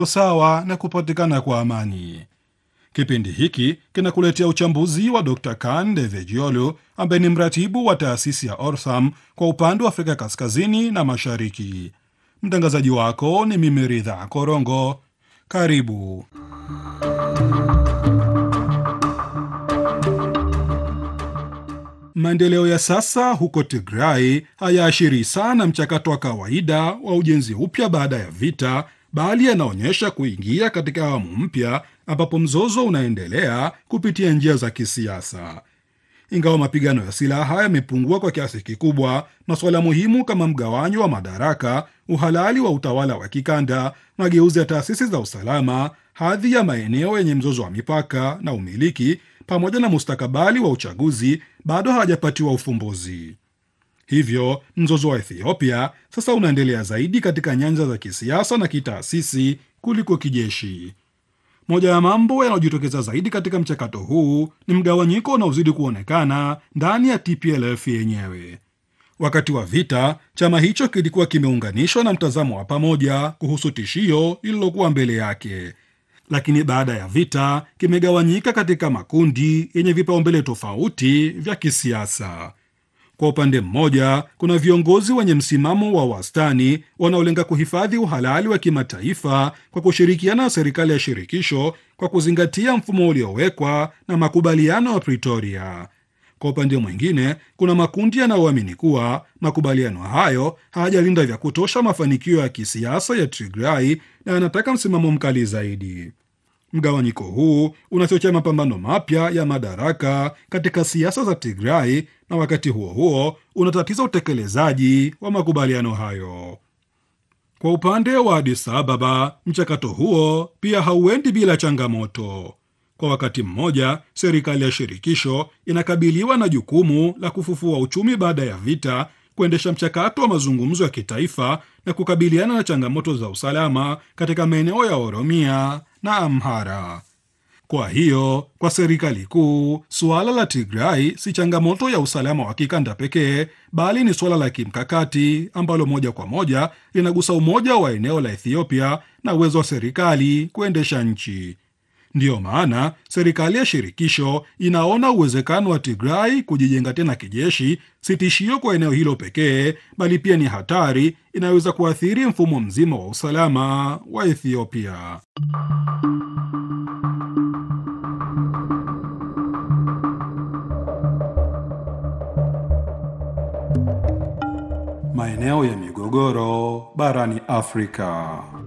sawa na kupatikana kwa amani. Kipindi hiki kinakuletea uchambuzi wa Dr Kan Devejiolu ambaye ni mratibu wa taasisi ya Ortham kwa upande wa Afrika kaskazini na mashariki. Mtangazaji wako ni mimi Ridha Korongo. Karibu. Maendeleo ya sasa huko Tigray hayaashiri sana mchakato wa kawaida wa ujenzi upya baada ya vita, bali yanaonyesha kuingia katika awamu mpya ambapo mzozo unaendelea kupitia njia za kisiasa. Ingawa mapigano ya silaha yamepungua kwa kiasi kikubwa, masuala muhimu kama mgawanyo wa madaraka, uhalali wa utawala wa kikanda, mageuzi ya taasisi za usalama, hadhi ya maeneo yenye mzozo wa mipaka na umiliki, pamoja na mustakabali wa uchaguzi bado hawajapatiwa ufumbuzi. Hivyo mzozo wa Ethiopia sasa unaendelea zaidi katika nyanja za kisiasa na kitaasisi kuliko kijeshi. Moja ya mambo yanayojitokeza zaidi katika mchakato huu ni mgawanyiko unaozidi kuonekana ndani ya TPLF yenyewe. Wakati wa vita, chama hicho kilikuwa kimeunganishwa na mtazamo wa pamoja kuhusu tishio lililokuwa mbele yake, lakini baada ya vita kimegawanyika katika makundi yenye vipaumbele tofauti vya kisiasa. Kwa upande mmoja, kuna viongozi wenye msimamo wa wastani wanaolenga kuhifadhi uhalali wa kimataifa kwa kushirikiana na serikali ya shirikisho kwa kuzingatia mfumo uliowekwa na makubaliano ya Pretoria. Kwa upande mwingine, kuna makundi yanayoamini kuwa makubaliano hayo hayajalinda vya kutosha mafanikio ya kisiasa ya Tigray na yanataka msimamo mkali zaidi. Mgawanyiko huu unachochea mapambano mapya ya madaraka katika siasa za Tigray na wakati huo huo unatatiza utekelezaji wa makubaliano hayo. Kwa upande wa Addis Ababa, mchakato huo pia hauendi bila changamoto. Kwa wakati mmoja, serikali ya shirikisho inakabiliwa na jukumu la kufufua uchumi baada ya vita, kuendesha mchakato wa mazungumzo ya kitaifa na kukabiliana na changamoto za usalama katika maeneo ya Oromia na Amhara. Kwa hiyo, kwa serikali kuu, suala la Tigray si changamoto ya usalama wa kikanda pekee, bali ni suala la kimkakati ambalo moja kwa moja linagusa umoja wa eneo la Ethiopia na uwezo wa serikali kuendesha nchi. Ndiyo maana serikali ya shirikisho inaona uwezekano wa Tigray kujijenga tena kijeshi si tishio kwa eneo hilo pekee, bali pia ni hatari inayoweza kuathiri mfumo mzima wa usalama wa Ethiopia. Maeneo ya migogoro barani Afrika.